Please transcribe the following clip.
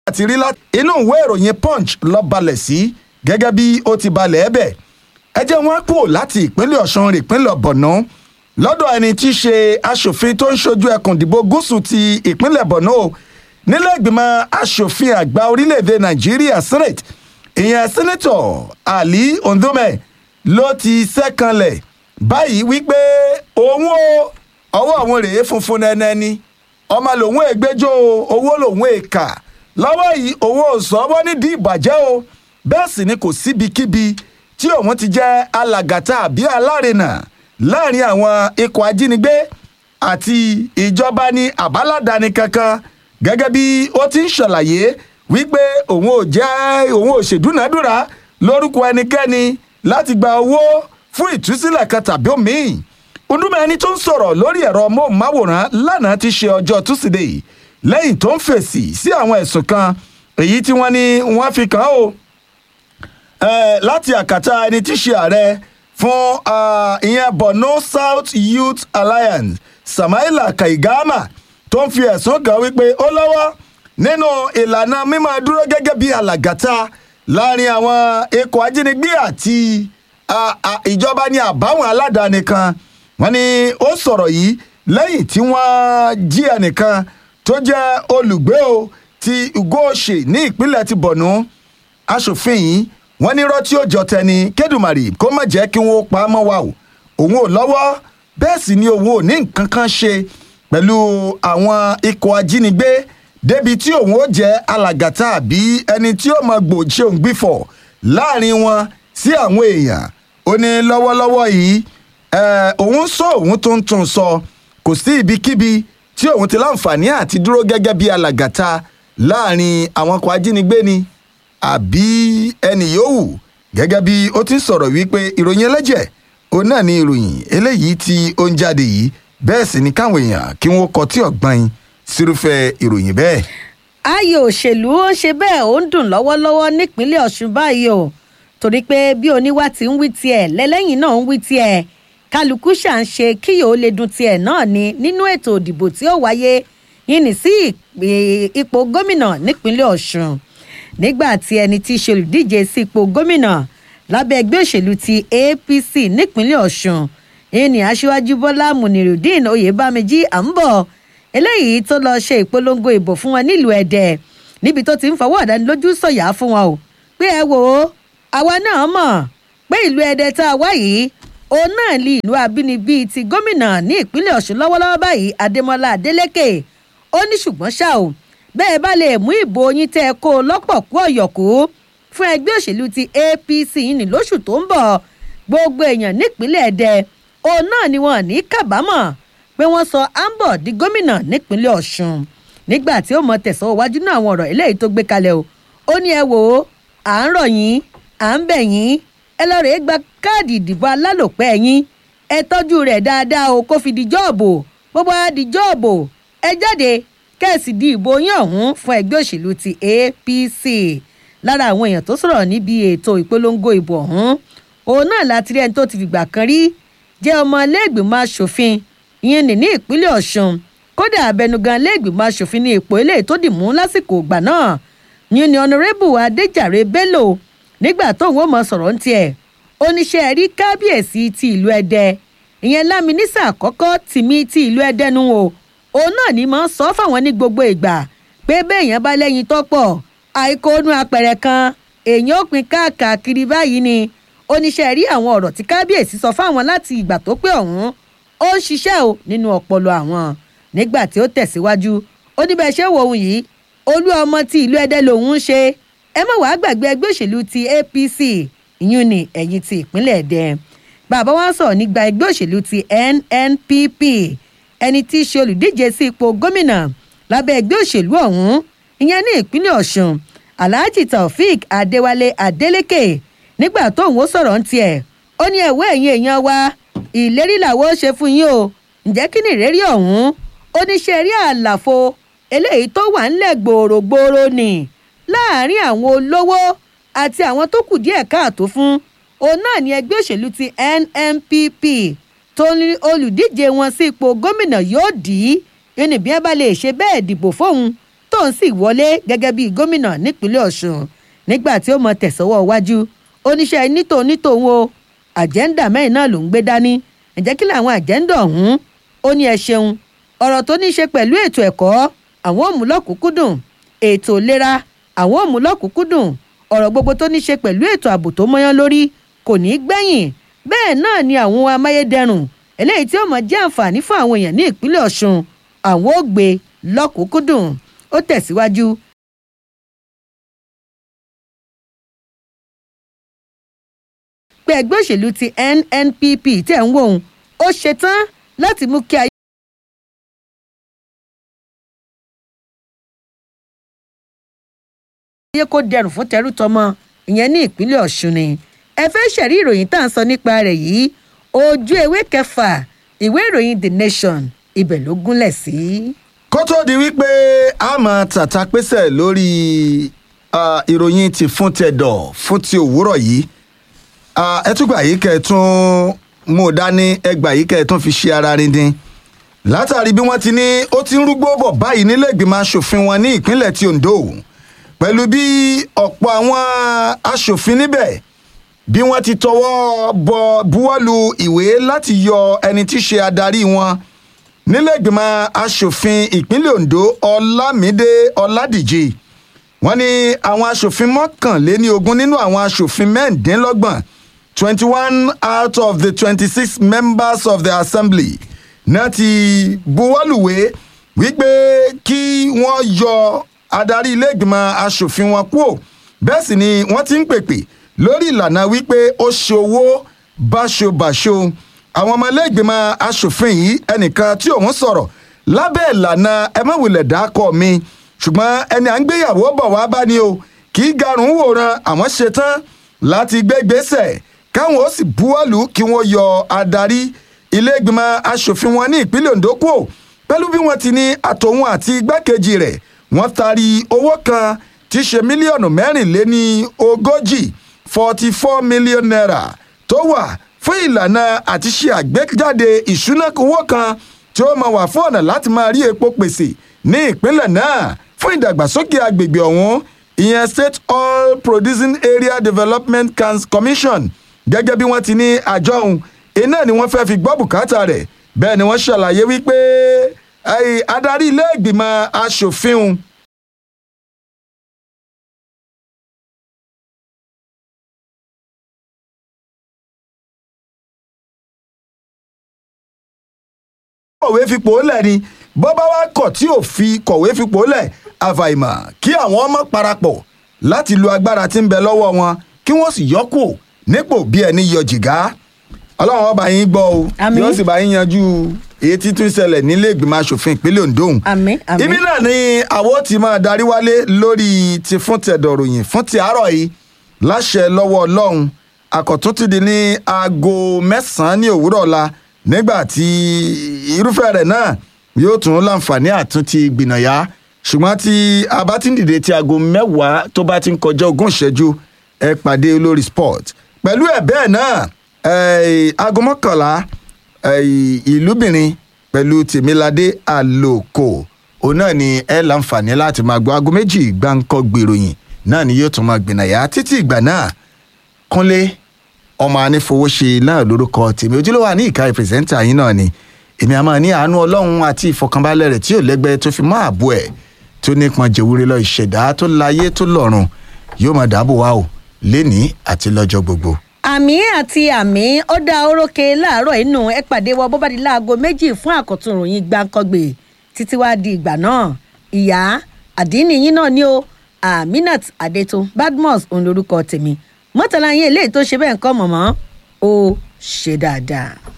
àti rí láti inú ìwé ìròyìn punch lọ balẹ̀ sí gẹ́gẹ́ bí ó ti balẹ̀ ẹ́ bẹ̀ ẹ jẹ́ wọn kúrò láti ìpínlẹ̀ ọ̀ṣun rè ìpínlẹ̀ borno lọ́dọ̀ ẹni tí í ṣe aṣòfin tó ń ṣojú ẹkùn ìdìbò gúúsù ti ìpínlẹ̀ borno nílẹ̀ ìgbìmọ̀ aṣòfin àgbà orílẹ̀-èdè nàìjíríà senate ìyẹn sẹ́nẹ́tọ̀ ali ondome ló ti sẹ́kànlẹ̀ báyìí wípé òun o ọwọ́ àwọn rèé funfun nẹ́nẹ́ ni ọmọ lòun ègbẹ́jọ́ owó lòun èkà lọ́wọ́ yìí òun ò sọ́wọ́ nídìí ìbàjẹ́ o bẹ́ẹ̀ sì ni kò síbikíbi tí òun ti jẹ́ alàgàtà àbí alárinà láàrin àwọn ikọ̀ ajínigbé àti ìjọba ní àbáládàáni kankan gẹ́gẹ́ bí ó ti ń ṣàlàyé wípé òun ò jẹ́ òun ò ṣèdúnàdúrà lórúkọ ẹnikẹ́ni láti gba owó fún ìtúsílẹ̀ kan tàbí òmíì ọdúnmọ̀ ẹni tó ń sọ̀rọ̀ lórí ẹ̀rọ móhùnmáwòrán lánàá ti ṣe ọjọ́ túsídẹ̀ẹ́ lẹ́yìn tó ń fèsì sí àwọn ẹ̀sùn kan èyí tí wọ́n ní wọ́n fi kàn án o láti àkàtà ẹni tí ṣe ààrẹ fún ìyẹn borno south youth alliance samaila kaigama tó ń fi ẹ̀sùn kàn wípé ó lọ́wọ́ nínú ìlànà mímọ́ dúró gẹ́gẹ́ bí alàgàtà láàrin àwọn ikọ̀ ajínigbé àti ìjọba ní àbáwọn aládàáni kan wọ́n ní ó sọ̀rọ̀ yìí lẹ́yìn tí wọ́n jí ẹnìkan tó jẹ́ olùgbé o ti ugoṣe ní ìpínlẹ̀ ti borno aṣòfin yìí wọ́n ní rọ́tí ó jọ tẹni kédùmarè kó má jẹ́ kí wọ́n pa á mọ́ wa o òun ò lọ́wọ́ bẹ́ẹ̀ sì ni òun ò ní nǹkan kan ṣe pẹ̀lú àwọn ikọ̀ ajínigbé débi tí òun ó jẹ́ alàgàtà àbí ẹni tí ó mọ gbòòṣe òun gbìfọ̀ láàrin wọn sí àwọn èèyàn ó ní lọ́wọ́lọ́wọ́ yìí òun sọ òun tó ń tún sọ kò sí ibikíbi tí òun ti láǹfààní àti dúró gẹ́gẹ́ bí alàgàtà láàrin àwọn ọkọ̀ ajínigbé ni àbí ẹnì yòówù gẹ́gẹ́ bí ó ti sọ̀rọ̀ wípé ìròyìn ẹlẹ́jẹ̀ òun náà ni ìròyìn eléyìí tí ó ń jáde yìí bẹ́ẹ̀ sì ni káwọn èèyàn kí wọ́n kọ tí ọ̀gbọ́n yín sírúfẹ́ ìròyìn bẹ́ẹ̀. ayò òṣèlú ó ń ṣe bẹ́ẹ̀ ó ń dùn lọ́wọ́lọ́wọ́ nípínlẹ̀ ọ̀ṣun báyìí o torí pé bí oníwà ti ń wí tiẹ̀ lẹ́lẹ́yìn náà ń wí tiẹ̀ kálukú ṣà ń ṣe kíyò ó lè dun tiẹ̀ náà ni nínú ètò òdìbò tí ó wáyé yìí ní sí ipò gómìnà nípínlẹ̀ ọ̀ṣun nígbà tí ẹni tí í ṣe olùdíje sí ipò gómìnà lábẹ́ ẹgbẹ́ òṣèlú ti apc nípínlẹ̀ ọ̀ṣun ìní aṣíwájú bọ́lá munirudeen oyèbámẹ́jì à ń bọ̀ eléyìí tó lọ ṣe ìpolongo ìbò fún wọn nílùú ẹ̀dẹ̀ níbi tó ti ń fọwọ́ àdánilójú sọ̀yà fún wọn o pé ẹ wò ó àwa náà mọ̀ pé ìlú ẹ̀dẹ̀ tá a wá yìí òun náà ní ìlú abínibí ti gómìnà ní ìpínlẹ̀ ọ̀ṣun lọ́wọ́lọ́wọ́ báyìí adémọlá adélèké ó ní ṣùgbọ́n ṣá o bẹ́ẹ̀ bá lè mú ìbò yín tẹ́ ẹ kó lọ́pọ̀ kú ọ̀yọ̀kú fún ẹgbẹ́ òṣèlú ti apc ní lóṣù tó ń bọ̀ gbogbo èèyàn nípínlẹ̀ ẹ̀dẹ̀ òun náà ni wọn ní kábàámọ̀ pé wọ́n sọ ambo di gómìnà nípínlẹ̀ ọ̀ṣun nígbà tí ó mọ tẹ̀sán iwájú náà àwọn ọ̀rọ̀ eléyìí tó gbé kalẹ̀ o ó ní ẹ wò ó à ń rọ̀ yín à ń bẹ̀ yín ẹ lọ rèé gba káàdì ìdìbò alálòpẹ́ yín ẹ tọ́jú rẹ̀ dáadáa o kó fi di jọ́ọ̀bù bó bá di jọ́ọ̀bù ẹ jáde kẹ́ẹ̀sì di ìbò yín ọ̀hún fún ẹgbẹ́ òṣèlú ti apc lára àwọn èèyàn tó sọ̀rọ̀ níbi ètò ìpolongo ìbò ọ̀hún òun náà láti rí ẹni tó ti fìgbà kan rí jẹ́ ọmọ iléègbìmọ̀ asòfin ìyẹn ní ní ìpínlẹ̀ ọ̀ṣun kódà abẹnugan iléègbìmọ̀ asòfin ní ipò eléyìí tó dì mú lásìkò ìgbà náà ní ní ọ̀nàrẹ́bù adéjàre bello nígbà tóun ó mọ sọ̀rọ̀ ń tiẹ̀ oníṣẹ́ rí kábíyèsí ti ìlú ẹdẹ ìyẹn láminísà àkọ́kọ́ tìmí ti ìlú ẹdẹ nu o òun náà ní máa ń sọ fáwọn ní gbogbo ìgbà pé béèyàn bá lẹ́yìn tọ́pọ̀ àìkóónú apẹ̀rẹ̀ kan èèyàn ó pin káàkiri báyìí ni oníṣẹ́ rí àwọn ọ̀rọ̀ tí kábíyèsí sọ fáwọn láti ìgbà tó pé ọ̀hún ó ń ṣiṣẹ́ o nínú ọpọlọ àwọn nígbà tí ó tẹ̀síwájú ó ní bẹ́ẹ̀ ṣe wò ó yìí olú ọmọ ti ìlú ẹdẹ lòun ń ṣe ẹ má wàá gbàgbé ẹgbẹ́ òṣèlú ti apc ìyún ni ẹ̀yìn ti ìpínlẹ̀ ẹ̀dẹ bàbá wa sọ̀rọ̀ nígbà ẹgbẹ́ òṣèlú ti nnpp ẹni tí í ṣe olùdíje sí ipò gómìnà lábẹ́ ẹgbẹ́ òṣèlú ọ̀hún ìyẹn ní ìpínlẹ̀ ọ̀ṣun alhaji taofeek adéwálé adélèké nígbà tóun ó sọ̀rọ̀ ń tiẹ̀ ó ní ẹ̀wọ́ ẹ̀yìn èèyàn wa ìlérí làwọn ó ṣe fún yín o ǹjẹ́ kí ni ìrérí ọ̀hún ó ní ṣe rí àlàfo eléyìí tó wà ńlẹ̀ gbòòrògbòòrò nì láàrin àwọn olówó àti àwọn tó kù díẹ̀ káàtó fún òun náà ní ẹgbẹ́ òṣèlú ti nnpp tó ní olùdíje wọn sí ipò gómìnà yóò dì í ẹni bí wọn bá lè ṣe bẹ́ẹ̀ dìbò fóun tó tóun sì wọlé gẹ́gẹ́ bíi gómìnà nípínlẹ̀ ọ̀ṣun nígbà tí ó mọ tẹ̀sọ́wọ́ wájú oníṣẹ́ nítò nítòun o àjẹ́ńdà mẹ́rin náà ló ń gbé dání ǹjẹ́ kí làwọn àjẹ́ńdà ọ̀hún ó ní ẹ ṣeun ọ̀rọ̀ tó ní í ṣe pẹ̀lú ètò ẹ̀kọ́ àwọn òmùlọ́kùnkúndùn ètò ìlera àwọn òmùlọ́kùnkúndùn ọ̀rọ̀ gbogbo tó ní í ṣe pẹ̀lú ètò ààbò tó mọ́yán lórí kò ní í gbẹ̀yìn bẹ́ẹ̀ náà ni àwọn amáyédẹrùn eléyìí tí ó mọ̀ jẹ́ àǹfààní fún àwọn èèyàn ní ìpínlẹ̀ ọ̀ṣun àwọn ò gbé lọ́kùnkúndùn ó tẹ̀síwájú pé ẹgbẹ́ òṣèlú ti nnpp tẹ̀ ń wò ó ó ṣetán láti mú kí ayé. ayé kó dẹrùn fún tẹrú tọmọ ìyẹn ní ìpínlẹ̀ ọ̀ṣun ni ẹ fẹ́ ṣẹ̀rí ìròyìn tá à ń sọ nípa rẹ̀ yìí ojú ewé kẹfà ìwé ìròyìn the nation ibẹ̀ ló gúnlẹ̀ sí. kó tó di wípé a máa tàta pésẹ̀ lórí ah, ìròyìn ti fún tẹ̀dọ̀ fún ti òwúrọ̀ yìí Ah, ẹ tún gbà yìí kẹ́ ẹ tún mú un dání ẹ gbà yìí kẹ́ ẹ tún fi ṣe ara rindin látàrí bí wọ́n ti ní ó ti ń rúgbó bọ̀ báyìí nílé ìgbìmọ̀ asòfin wọn ní ìpínlẹ̀ ti ondo pẹ̀lú bí ọ̀pọ̀ àwọn asòfin níbẹ̀ bí wọ́n ti tọwọ́ bọ buwọ́lu ìwé láti yọ ẹni tí í ṣe adarí wọn nílé ìgbìmọ̀ asòfin ìpínlẹ̀ ondo ọlámídé ọládìjì wọ́n ní àwọn asòfin mọ́kànléní ogún nínú àwọn asòfin mẹ́ẹ̀ẹ́dínlọ́gbọ̀n twenty one out of the twenty-six members of the assembly náà ti buwọ́lùwé wípé kí wọ́n yọ adarí ilé-ìgbìmọ̀ asòfin wọn kúò bẹ́ẹ̀ sì ni wọ́n ti ń pèpè lórí ìlànà wípé ó ṣe owó báṣobàṣo àwọn ọmọ ilé-ìgbìmọ̀ asòfin yìí ẹnìkan tí òun sọ̀rọ̀ lábẹ́ ìlànà ẹmọ́wulẹ̀ dákọ̀ mi ṣùgbọ́n ẹni à ń gbéyàwó bọ̀ wá bá ní o kì í garùn wòran àwọn ṣetán láti gbé gbèsè káwọn ó sì buwọ́lù kí wọ́n yọ adarí ilé-ìgbìmọ̀ asòfin wọn ní ìpínlẹ̀ ondo kúò pẹ̀lú bí wọ́n ti ní àtòun àti igbákejì rẹ̀ wọ́n taari owó kan tí í ṣe mílíọ̀nù mẹ́rìnléní ogójì forty four million naira tó wà fún ìlànà àti ṣe àgbéjáde ìṣúná owó kan tí ó máa wà fún ọ̀nà láti máa rí epo pèsè ní ìpínlẹ̀ náà fún ìdàgbàsókè agbègbè ọ̀hún ìyẹn state oil producing area development Cans- commission gẹ́gẹ́ bí wọ́n ti ní àjọ ọ̀hún iná ni wọ́n fẹ́ fi gbọ́ bùkátà rẹ̀ bẹ́ẹ̀ ni wọ́n ṣàlàyé wípé eh, adarí ilé ìgbìmọ̀ asòfin ọ̀hún kọ̀wé fipò lẹ̀ ni bó bá wá kọ̀ tí ò fi kọ̀wé fipò lẹ̀ àfàìmọ̀ kí àwọn ọmọ parapọ̀ láti lu agbára tí ń bẹ lọ́wọ́ wọn kí wọ́n sì yọ́kù nípò bí ẹni yọ jìgá ọlọ́run ọba yín gbọ́ o Àmín. yóò sì bá yín yanjú èyí tí tún ṣẹlẹ̀ nílé ìgbìmọ̀ asòfin ìpínlẹ̀ ondo àmín àmín. ibi náà ni àwọn ti máa darí wálé lórí ti fún tẹ̀dọ̀ ròyìn fún ti àárọ̀ yìí láṣẹ lọ́wọ́ ọlọ́run àkọ́tún ti di ní aago mẹ́sàn-án ní òwúrọ̀ ọ̀la nígbà tí irúfẹ́ rẹ̀ náà yóò tún láǹfààní àtúntì gbìnàyà ṣùgbọ́n tí a bá ti ń dìde tí aago mẹ́wàá tó bá ti ń kọjá ogún ìṣẹ́jú ẹ pàdé olórí sport pẹ̀lú ẹ̀ bẹ́ẹ̀ náà eh, aago mọ́kànlá eh, ìlúbìnrin pẹ̀lú tèmiládé àlòkò òun náà ni ẹ láǹfààní láti máa gbọ́ aago méjì gbáǹkọ́ gbèròyìn náà ni yóò tún máa gbìnàyà títí ìgbà náà kúnlé ọmọ anífowóṣe náà lórúkọ tèmi ojúlówó àní ìka ìpèsèntà yín náà ni èmi àmọ́ ní àánú ọlọ́run àti ìfọkànbalẹ̀ rẹ̀ tí ò lẹ́gbẹ́ tó fi mọ́ ààbò ẹ̀ tó nípọn jẹ̀wúrẹ́ lọ ìṣẹ̀dá tó láyé tó lọ́run yóò máa dáàbò wá o lénìí àti lọ́jọ́ gbogbo. àmì àti àmì ó dá orókè láàárọ̀ inú ẹ pàdé wa bó bá di láago méjì fún àkọ́tún ìròyìn gbàǹkangbè títí wá di ìgbà náà ìyá àdínní yín náà ni o aminat adeto badmus òun lorúkọ tèmi mọ́tàlá yín eléyìí tó ṣe bẹ́ẹ̀ ń kọ́ mọ̀mọ́ ó ṣe dáadáa.